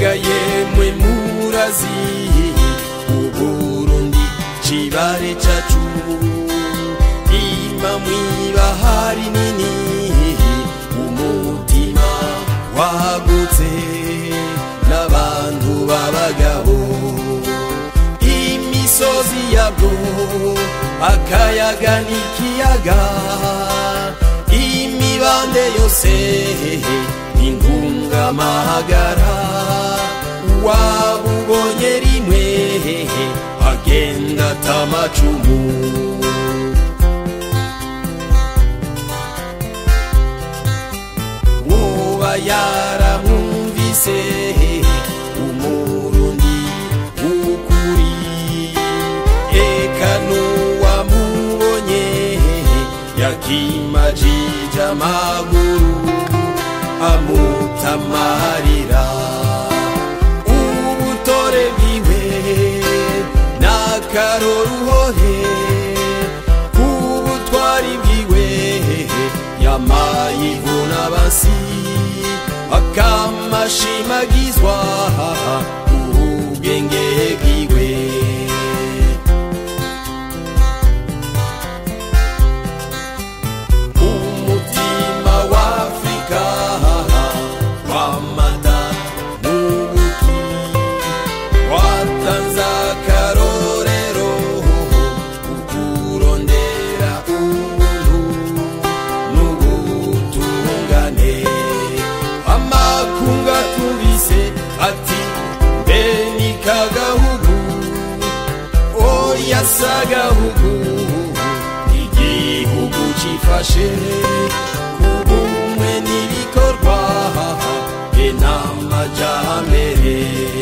mbega yemwe murazi uburundi cibare cacu ima mwibahari nini umutima wagutse n'abantu b'abagabo imisozi yabwo akayaga n'ikiyaga imibande yose intungamahagara wabubonye rimwe agenda atamacumu woba yaramwumvise umurundi w'ukuri eka n'uwamubonye yakimajije amaguru amutamarira ubutore bwiwe n'akaroruhore ubutwari bwiwe yamayivuna basi akamashimagizwa ubwenge bwiwe umutima w'afrika wamata n'ubuki watanze akarorero ukurondera ubuntu n'ubutungane amakunga tubise ati mbe ni kagahugu oya sagahugu igihugu cifashe kubumwe n'ibikorwa be n'amajambere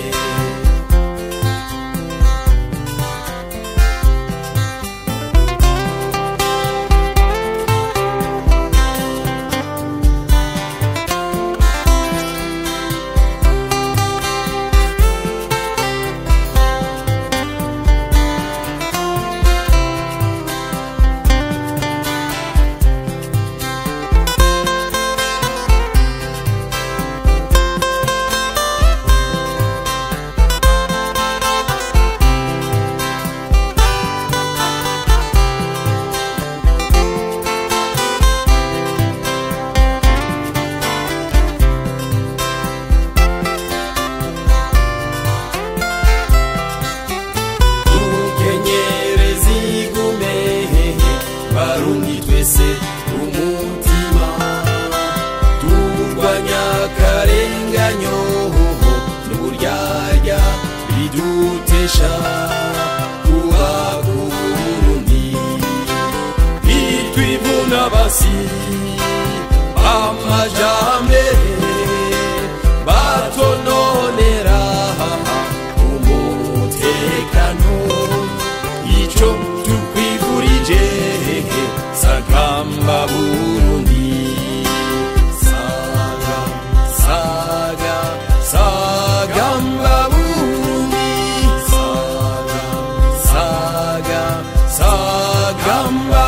tukenyereza igume barundi twese umutima turwanya akarenganyo n'uburyarya bidutesha kuba ku burundi bitwivuna basi amajambere batononera umutekano ico tukwifurije sagamba burundi saga saga sagamba burundi saga saga sagamba